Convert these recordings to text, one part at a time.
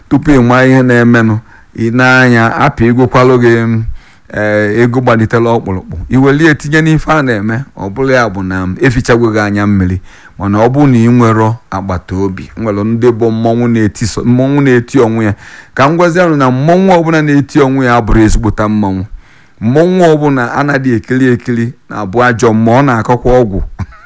tupu ị maa ihe na-emenụ ị na-anya apị egwokwalụ gị ee ego gbalitela ọkpụrụkpụ iwelie tinye n'ife a na-eme ọ bụla ya bụ na efichagwo gị anya mmiri mana ọ bụ na ị nwere agbata obi nwere ndị bụ mmọnwụ na-eti mmọnwụ na-eti onwe ya ka m gwazi ọnụ na mmọnwụ ọbụla na-eti onwe ya abụrụ ezigbota mmọnwụ mmọnwụ ọbụla anaghị ekiri ekiri na-abụ ajọ ma ọ na-akọkwa ọgwụ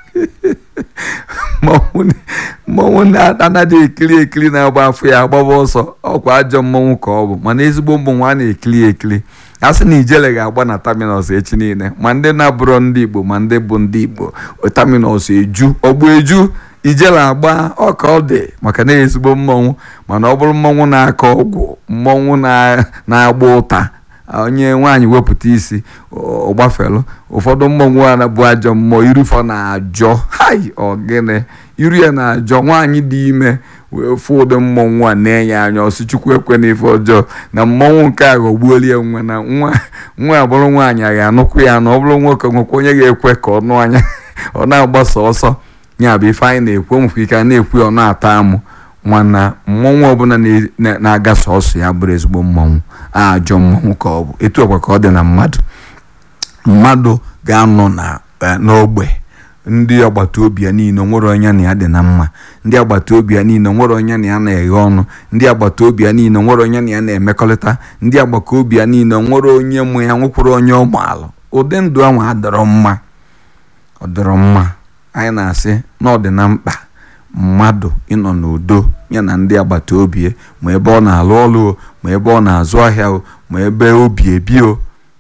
mmọnwụ anaghị ekiri ekiri na-agba afọ ya agbaba ọsọ ọkwa ajọ mmọnwụ ka ọ bụ mana ezigbo mmọnwụ a na-ekiri ekiri a sị na ijele ga-agba na taminọs echi niile ma ndị na-abụrọ ndị igbo ma ndị bụ ndị igbo taminọs eju ọgbụ eju ijele agba ọka ọ dị maka na ezigbo mmọnwụ mana ọ bụrụ mmọnwụ na-akọ ọgwụ mmọnwụ na-agba ụta onye nwaanyị wepụta isi ọgbafelu ụfọdụ mmọnwụ a bụ ajọ mmụọ irufọ na-ajọ hai ọgịnị iru ya na-ajọ nwaanyị dị ime wee fụ ụdị mmọnwụ a na-enye anya ọsị chukwu ekwe n'ife ọjọọ na mmọnwụ nke a ghọgbuola ya nwa na nwa nwa abụrụ nwaanyị a ga-anụkwu ya na ọ bụrụ nwoke nwekwa onye ga-ekwe ka ọ nụ anya ọ na-agbasa ọsọ ya bụ ife anyị na-ekwu nwekwa ike a na-ekwu ya ọ na-ata amụ mana mmọnwụ ọbụla na-aga sọsọ ya bụrụ ezigbo mmọnwụ ajọ mmọnwụ ka ọ bụ etu ọkwa ka ọ dị na mmadụ mmadụ ga-anọ n'ogbe ndị agbata obi ya niile nwere onye na ya dị na mma ndị agbata obi ya niile nwere onye na ya na-eghe ọnụ ndị agbata obi ya niile nwere onye na ya na-emekọrịta ndị agbata obi ya niile nwere onye mụ ya nwekwara onye ọmaalụ ụdị ndụ ahụ adọrọ mma ọ dọrọ mma anyị na-asị na ọ dị na mkpa mmadụ ịnọ n'udo ya na ndị agbata obi ya ma ebe ọ na-alụ ọrụ o ma ebe ọ na-azụ ahịa o ma ebe obi ebi o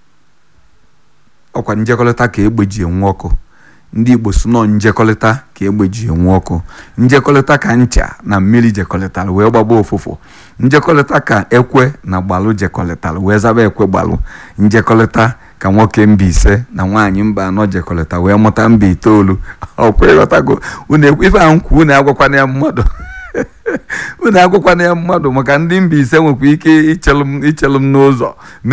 ọkwa njekọrịta ka egbe ji enwe ọkụ ndị igbo so nọ njekọrịta ka egbe ji enwe ọkụ njekọrịta ka ncha na mmiri jekọrịtara wee gbaba ụfụfụ njekọrịta ka ekwe na gbalụ jekọrịtara wee zaba ekwe gbalụ njekọrịta ka nwoke mba ise na nwaanyị mba anọ jekọrịta wee mụta mba itoolu ọkwa ịghọtago ife ahụ nkwu unu agwakwana ya mmadụ unu agwakwana ya mmadụ maka ndị mba ise nwekwa ike ichelụ m n'ụzọ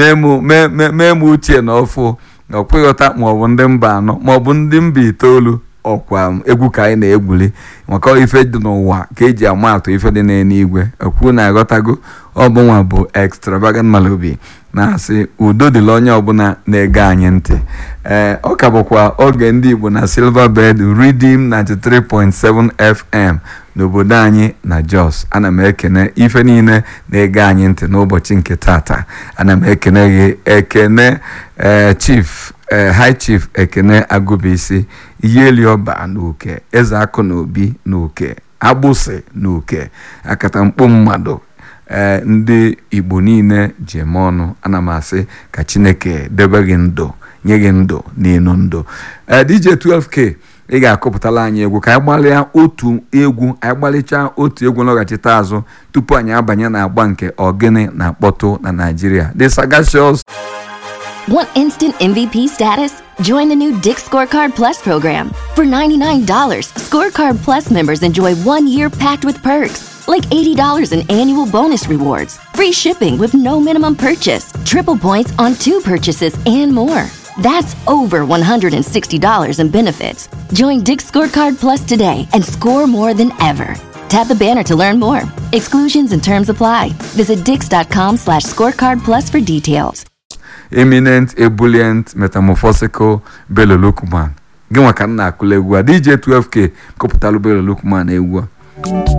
mee m ochie na ọfụ ọkwa ịghọta maọbụ ndị mba anọ maọbụ ndị mba itoolu ọkwa egwu ka anyị na-egwuli maka ife dị n'ụwa ka eji ama atụ ife dị n'eluigwe okwu na-aghọtago ọbụnwa bụ extravagant Malobi na-asị udo dịla onye ọbụla na-ege anyị ntị ee ọ ka bụkwa oge ndị Igbo na Silver Bed Redeem 93.7 FM n'obodo anyị na Jos ana m ekene ife niile na-ege anyị ntị n'ụbọchị nke tata ana m ekene gị ekene ee chief ee high chief ekene agụbisi iyeliọba na uke eze akụ na obi na uke agbụsị na uke akatamkpo mmadụ ee ndị igbo niile ji eme ọnụ ana m asị ka chineke debe gị ndụ nye gị ndụ n'elu ndụ ee DJ 12K ị ga-akọpụtala anyị egwu ka anyị gbalịa otu egwu anyị gbalịchaa otu egwu nlọghachite azụ tupu anyị abanye na agba nke ogene na-akpọtụ na Naịjirịa The Sagacious Want instant MVP status? Join the new Dick Scorecard Plus program. For $99, Scorecard Plus members enjoy one year packed with perks, like $80 in annual bonus rewards, free shipping with no minimum purchase, triple points on two purchases, and more. That's over $160 in benefits. Join Dick Scorecard Plus today and score more than ever. Tap the banner to learn more. Exclusions and terms apply. Visit dix.com slash scorecard plus for details. eminent ebullient metamorphosical Bello Lukman gị nwa ka m na-akụla egwu a DJ 12K kọpụtalụ Bello Lukman egwu a